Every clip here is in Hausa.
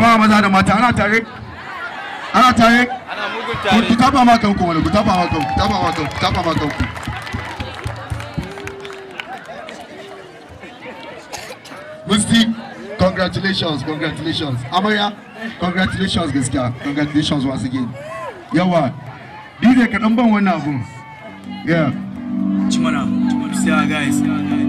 jama'a maza da mata ana tare ana tare ana mugun ku tare ku tafa ma kanku wani ku tafa ma kanku ku tafa ma kanku ku tafa ma kanku Musti congratulations congratulations amarya congratulations gaskiya congratulations once again yawa DJ ka dan ban wannan abun yeah Chimana, see ya guys.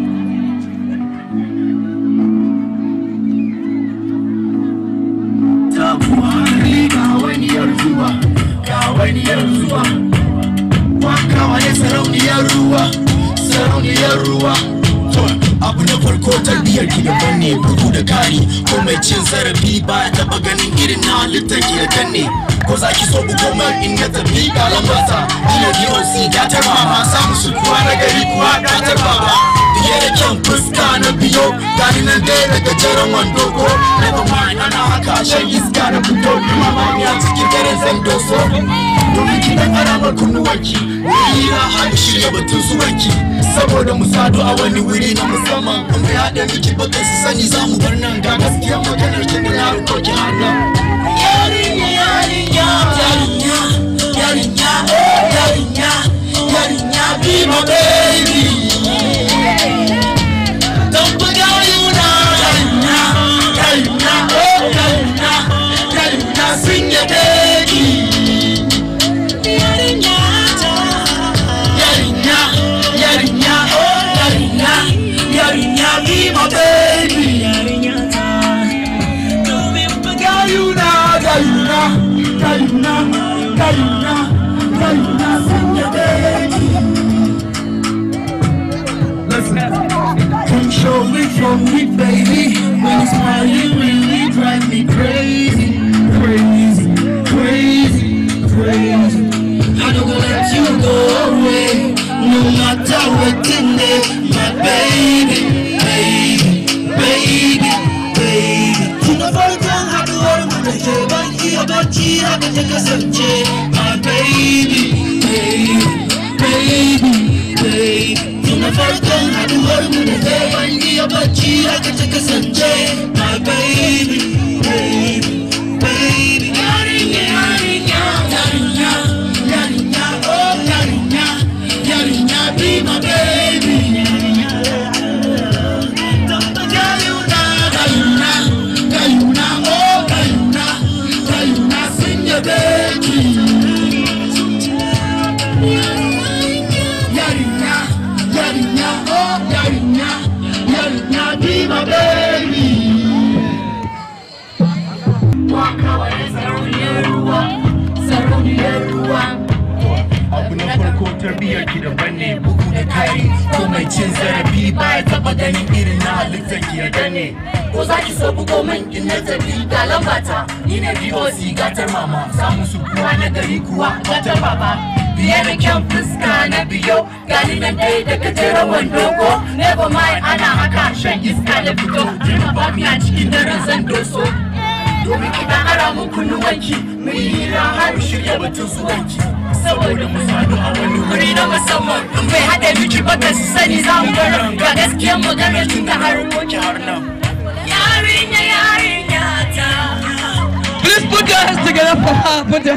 ga wani yar zuwa ga wani yar zuwa waka wani sarauniyar ruwa sarauniyar ruwa To, abu na farko tarbiyyar ki daban ne bugu da kari ko mai cin zarafi ba ya taba ganin irin na halittar ki da kanne ko za ki so bugo man in na tafi ga lambata ina DOC gatar mama samu su kuwa na gari kuwa gatar baba biye da kyan fuska na biyo gani nan dai da gajeren wando ko never mind ana haka shan iska na fito kuma ba ni a cikin dare zan doso domin ki dan aramar kunnuwanki wuri na har shirya batun zuwanki saboda mu sadu a wani wuri na musamman in bai haɗa miki ba su sani za mu bar nan ga gaskiya maganar ki da na riko ki har nan yarinya yarinya yarinya yarinya oh yarinya yarinya be my baby Don't forget you now, yarinya yarinya oh yarinya yarinya sing your baby yarinya yarinya yarinya oh yarinya yarinya be my baby yarinya Don't forget you now, yarinya yarinya yarinya yarinya sing your baby Listen. Come show me from me, baby. When you smile, you really drive me crazy, crazy, crazy, crazy. I don't gonna let you go away, no matter what in there, my baby, baby, baby, baby. Tuna farkon haduwar mu da ke ban iya bacci haka ta kasance, my baby, baby, baby, baby. Tuna farkon haduwar mu da ke ban iya bacci haka ta kasance, my baby, baby, baby. Yarinya, yarinya, yarinya, yarinya, oh yarinya, yarinya, be my baby. Gayuna, gayuna, gayuna, oh gayuna, gayuna, sing your baby. Yarinya, yarinya, oh yarinya, yarinya, be my baby. Waka wani sarauniyar ruwa, sarauniyar ruwa. Abu na farko tarbiyyar ki daban ne bugu da kari ko mai cin zarafi ba ya taba ganin irin na halittar ki ya gane. Ko za ki so bugo min in na tafi ga lambata, ni ne DOC gatar mama, samu su kuwa na gari kuwa gatar baba. Biye da kyan fuska na biyo, gani nan dai da gajeren wando ko, never mind ana haka shan iska da fito, jirma ba mi a cikin daren zan doso. Domin ki dan ara mun kunnuwanki, mu yi hira har mu shirya batun zuwanki. Saboda mu sadu a wani wuri na musamman, in bai haɗa miki ba ka su sani za mu bar ga gaskiyar maganar tun da har Ki har nan. Yarinya, yarinya ta. Please put your hands together for her. Put your